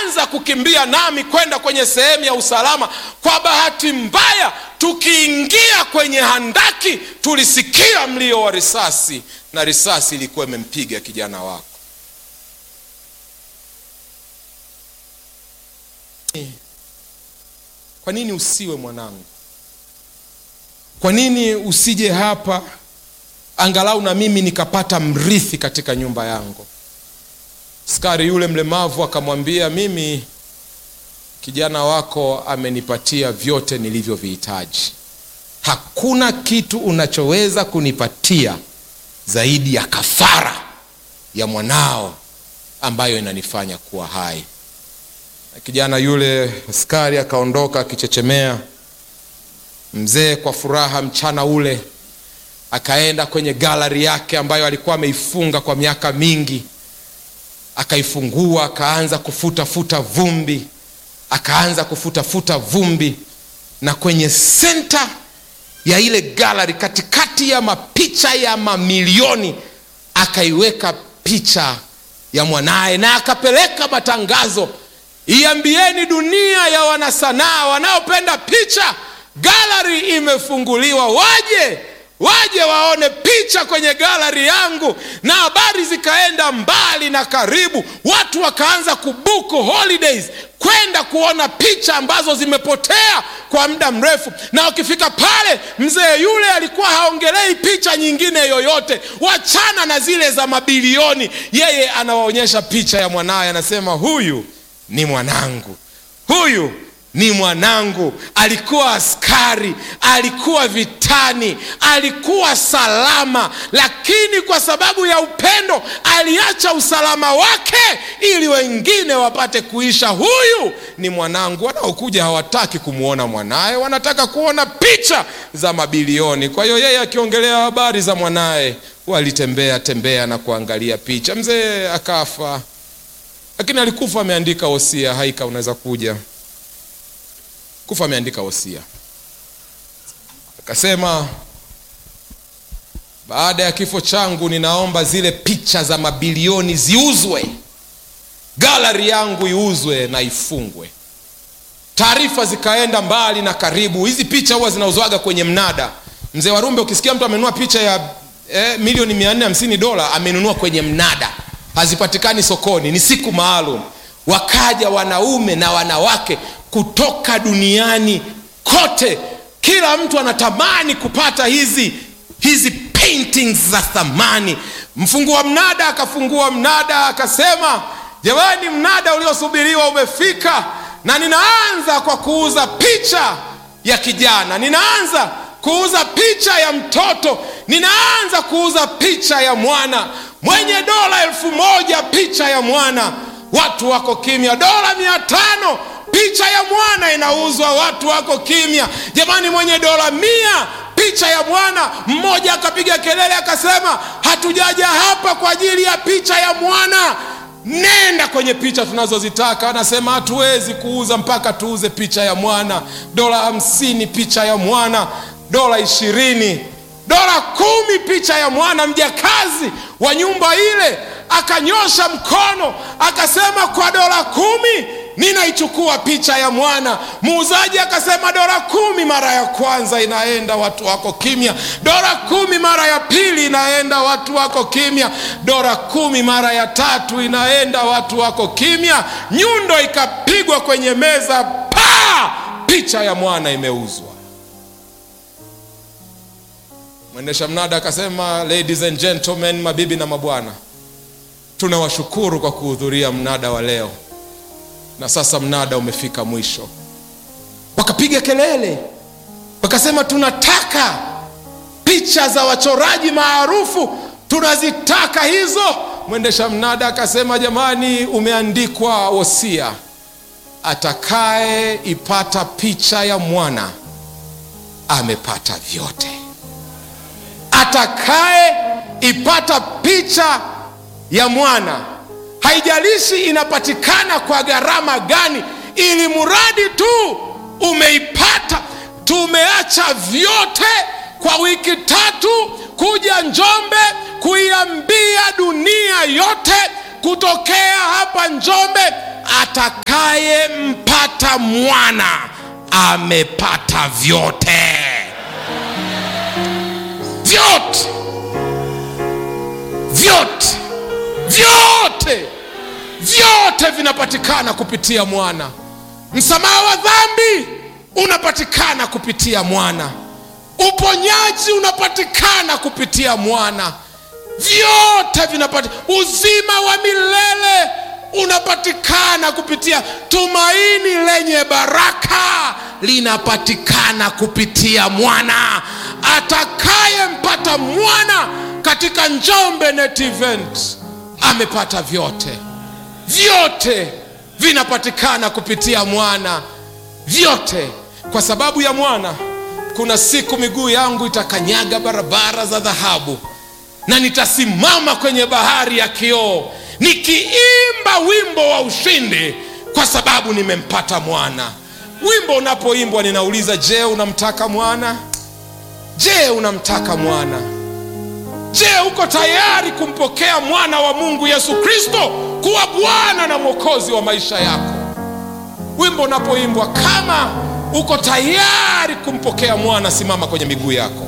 akaanza kukimbia nami kwenda kwenye sehemu ya usalama. Kwa bahati mbaya, tukiingia kwenye handaki, tulisikia mlio wa risasi, na risasi ilikuwa imempiga kijana wako. Kwa nini usiwe mwanangu? Kwa nini usije hapa angalau na mimi nikapata mrithi katika nyumba yangu? Askari yule mlemavu akamwambia, mimi kijana wako amenipatia vyote nilivyovihitaji. Hakuna kitu unachoweza kunipatia zaidi ya kafara ya mwanao ambayo inanifanya kuwa hai. Na kijana yule askari akaondoka akichechemea. Mzee kwa furaha mchana ule akaenda kwenye galari yake ambayo alikuwa ameifunga kwa miaka mingi, akaifungua, akaanza kufuta futa vumbi, akaanza kufuta futa vumbi, na kwenye senta ya ile galari, katikati ya mapicha ya mamilioni, akaiweka picha ya mwanaye na akapeleka matangazo, iambieni dunia ya wanasanaa wanaopenda picha, galari imefunguliwa, waje waje waone picha kwenye galari yangu. Na habari zikaenda mbali na karibu, watu wakaanza kubuku holidays kwenda kuona picha ambazo zimepotea kwa muda mrefu. Na wakifika pale, mzee yule alikuwa haongelei picha nyingine yoyote, wachana na zile za mabilioni. Yeye anawaonyesha picha ya mwanaye, anasema huyu ni mwanangu, huyu ni mwanangu. Alikuwa askari, alikuwa vitani, alikuwa salama, lakini kwa sababu ya upendo aliacha usalama wake ili wengine wapate kuisha. Huyu ni mwanangu. Wanaokuja hawataki kumwona mwanaye, wanataka kuona picha za mabilioni. Kwa hiyo yeye akiongelea habari za mwanaye, walitembea tembea na kuangalia picha. Mzee akafa, lakini alikufa ameandika wosia. Haika, unaweza kuja kufa ameandika wosia, akasema baada ya kifo changu, ninaomba zile picha za mabilioni ziuzwe, galari yangu iuzwe na ifungwe. Taarifa zikaenda mbali na karibu. Hizi picha huwa zinauzwaga kwenye mnada. Mzee Warumbe, ukisikia mtu amenunua picha ya eh, milioni mia nne hamsini dola, amenunua kwenye mnada, hazipatikani sokoni, ni siku maalum. Wakaja wanaume na wanawake kutoka duniani kote, kila mtu anatamani kupata hizi hizi paintings za thamani. Mfungua mnada akafungua mnada akasema, jamani, mnada uliosubiriwa umefika, na ninaanza kwa kuuza picha ya kijana, ninaanza kuuza picha ya mtoto, ninaanza kuuza picha ya mwana mwenye dola elfu moja picha ya mwana. Watu wako kimya. Dola mia tano picha ya mwana inauzwa, watu wako kimya. Jamani, mwenye dola mia picha ya mwana. Mmoja akapiga kelele akasema, hatujaja hapa kwa ajili ya picha ya mwana, nenda kwenye picha tunazozitaka. Anasema hatuwezi kuuza mpaka tuuze picha ya mwana. Dola hamsini picha ya mwana, dola ishirini, dola kumi picha ya mwana. Mjakazi wa nyumba ile akanyosha mkono akasema, kwa dola kumi ninaichukua picha ya mwana. Muuzaji akasema dola kumi mara ya kwanza inaenda, watu wako kimya. Dola kumi mara ya pili inaenda, watu wako kimya. Dola kumi mara ya tatu inaenda, watu wako kimya. Nyundo ikapigwa kwenye meza, pa, picha ya mwana imeuzwa. Mwendesha mnada akasema, ladies and gentlemen, mabibi na mabwana, tunawashukuru kwa kuhudhuria mnada wa leo na sasa mnada umefika mwisho. Wakapiga kelele, wakasema tunataka picha za wachoraji maarufu, tunazitaka hizo. Mwendesha mnada akasema, jamani, umeandikwa wosia, atakaye ipata picha ya mwana amepata vyote. Atakaye ipata picha ya mwana haijalishi inapatikana kwa gharama gani, ili mradi tu umeipata. Tumeacha vyote kwa wiki tatu kuja Njombe kuiambia dunia yote, kutokea hapa Njombe atakayempata mwana amepata vyote vyote vyote vyote vyote vinapatikana kupitia mwana msamaha wa dhambi unapatikana kupitia mwana uponyaji unapatikana kupitia mwana vyote vinapatikana uzima wa milele unapatikana kupitia tumaini lenye baraka linapatikana kupitia mwana atakayempata mwana katika njombe net event amepata vyote vyote vinapatikana kupitia mwana vyote kwa sababu ya mwana kuna siku miguu yangu itakanyaga barabara za dhahabu na nitasimama kwenye bahari ya kioo nikiimba wimbo wa ushindi kwa sababu nimempata mwana wimbo unapoimbwa ninauliza je unamtaka mwana je unamtaka mwana je uko tayari kumpokea mwana wa mungu yesu kristo kuwa bwana na mwokozi wa maisha yako wimbo unapoimbwa kama uko tayari kumpokea mwana simama kwenye miguu yako